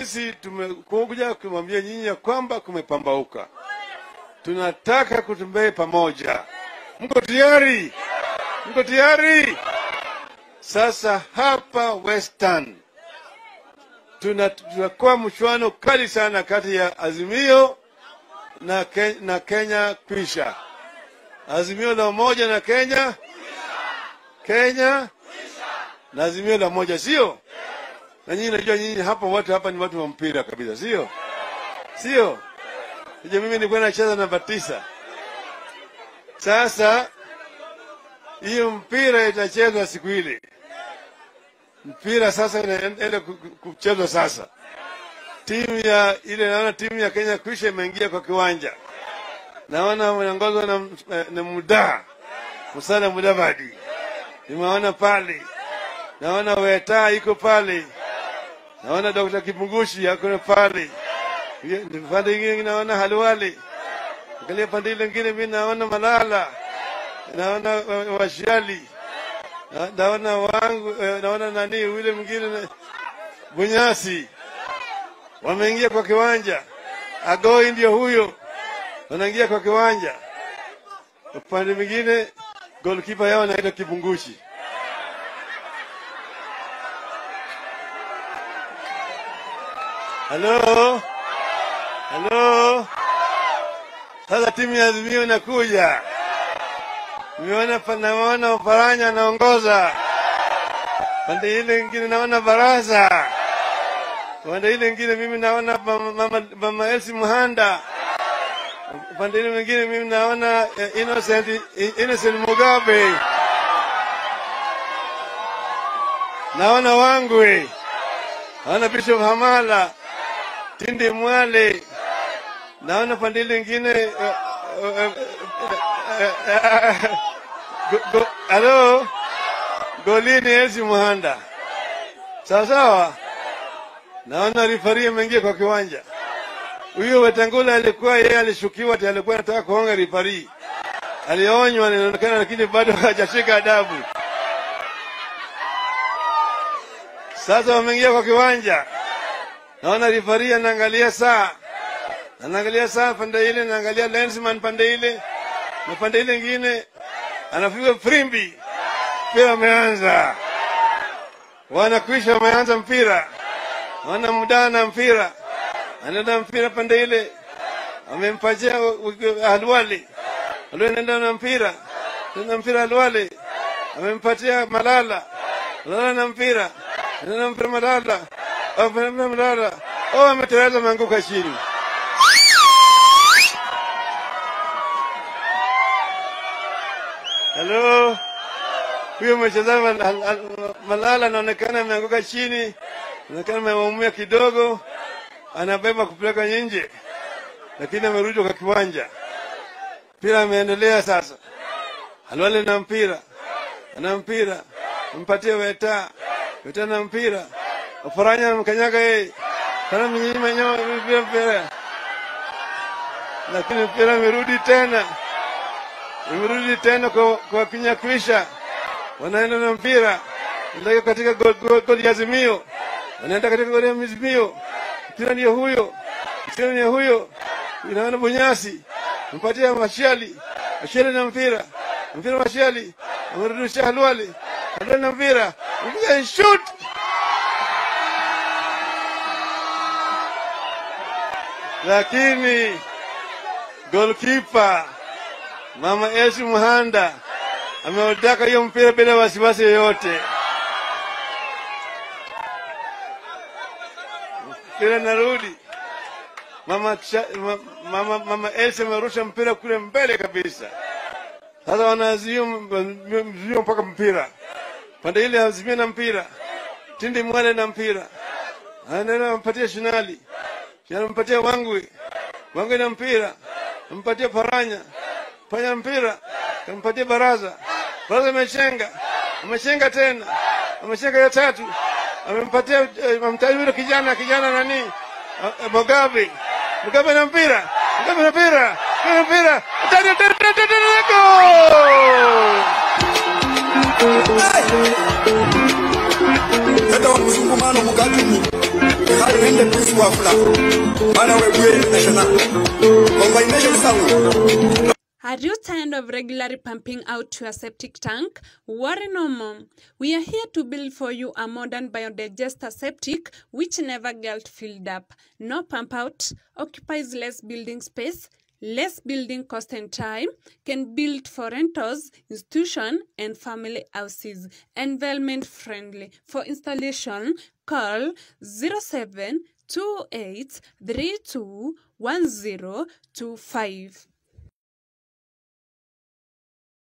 sisi tumekuja kumwambia nyinyi ya kwamba kumepambauka, tunataka kutembea pamoja. Mko tayari? Mko tayari? Sasa hapa Western tuna tutakuwa mchuano kali sana kati ya Azimio na, Ke, na Kenya kwisha. Azimio la umoja na Kenya Kenya na Azimio la moja, sio? Na nyinyi najua nyinyi hapa watu hapa ni watu wa mpira kabisa, sio? Sio? Je, mimi nilikuwa nacheza namba tisa. Sasa hiyo mpira itachezwa siku ile. Mpira sasa inaenda ku- ku- kuchezwa sasa. Timu ya ile naona timu ya Kenya kwisha imeingia kwa kiwanja. Naona wanaongozwa na, na Mudaa Musala Mudavadi, nimeona pale. Naona Weta iko pale, naona Dr. Kipungushi ako pale, Ye- pande ingine naona Halwale, angalia pande ile ingine mimi naona Malala, naona wa- Washali, Na- naona wangu, eh, naona nani yule mwingine na- Bunyasi wameingia kwa kiwanja. Agoi ndio huyo, wanaingia kwa kiwanja. Upande mwingine goalkeeper yao anaitwa Kipungushi. Halo, halo. Sasa timu ya Azimio inakuja. Nimeona pa- naona Ufaranya anaongoza pande ile ingine, naona Baraza pande ile ingine, mimi naona mama, mama, mama Elsi Muhanda upande ile mwingine, mimi naona eh, Innocent, Innocent Mugabe, naona Wangwe, naona Bishop Hamala, Tindi Mwale, naona pande ile ingine eh, eh, eh, eh, go- go- halo golini Elsi Muhanda, sawa sawa. Naona rifari ameingia kwa kiwanja. Huyo Wetangula alikuwa yeye alishukiwa ati alikuwa anataka kuonga rifari, alionywa inaonekana, lakini bado hajashika adabu. Sasa wameingia kwa kiwanja, naona rifari anaangalia saa, anaangalia saa pande ile, anaangalia lensman pande ile, na pande ile ingine anapiga frimbi, mpira umeanza, wanakwisha, wameanza mpira, wana muda na mpira, anaenda mpira pande ile, amempatia Halwali, Halwali anaenda na mpira, anaenda mpira Halwali, amempatia Malala, Malala na mpira, anaenda mpira Malala, anaenda Malala, oh, ameteleza, ameanguka chini. Halo, huyo mchezaji Mal- Al- Al- Malala anaonekana ameanguka chini, anaonekana ameumia kidogo, anabeba kupeleka nje, lakini amerudi kwa kiwanja. Mpira ameendelea sasa, Halwale na mpira, ana mpira, mpatie Weta, Weta na mpira, Oparanya anamkanyaga yeye, kana mnyima nyama mpira mpira, lakini mpira amerudi tena imerudi tena kwa, kwa Kinyakwisha, wanaenda na mpira ndio katika goli gol, gol ya Azimio, wanaenda katika goli ya Azimio, mpira ndio huyo, mpira ndio huyo, inaona Bunyasi mpatia Mashali, Mashali na mpira, mpira Mashali amerudisha Halwali, Halwali na mpira, mpira shoot lakini goalkeeper Mama Elsi Muhanda ameutaka hiyo mpira bila wasiwasi yoyote. Mpira narudi. Mama, Cha- ma- mama, mama Elsi amerusha mpira kule mbele kabisa. Sasa wanaazimia mzio mpaka mpira pande ile, azimia na mpira, Tindi Mwale na mpira, anaenda ampatia Shinali, Shinali ampatia Wangwe, Wangwe na mpira, ampatia Paranya, fanya mpira kampatia baraza baraza amechenga amechenga tena amechenga ya tatu amempatia eh, amtaji yule kijana kijana nani eh, Mugabe Mugabe na mpira Mugabe na mpira Mugabe na mpira tani tani tani tani goal Teta wa mzungumano mukatumi rende plus wafula bana wegwe national combination sound Are you tired of regularly pumping out your septic tank? Worry no more. We are here to build for you a modern biodigester septic which never gets filled up. No pump out, occupies less building space, less building cost and time, can build for rentals, institution and family houses. Environment friendly. For installation, call 07 28 32 1025.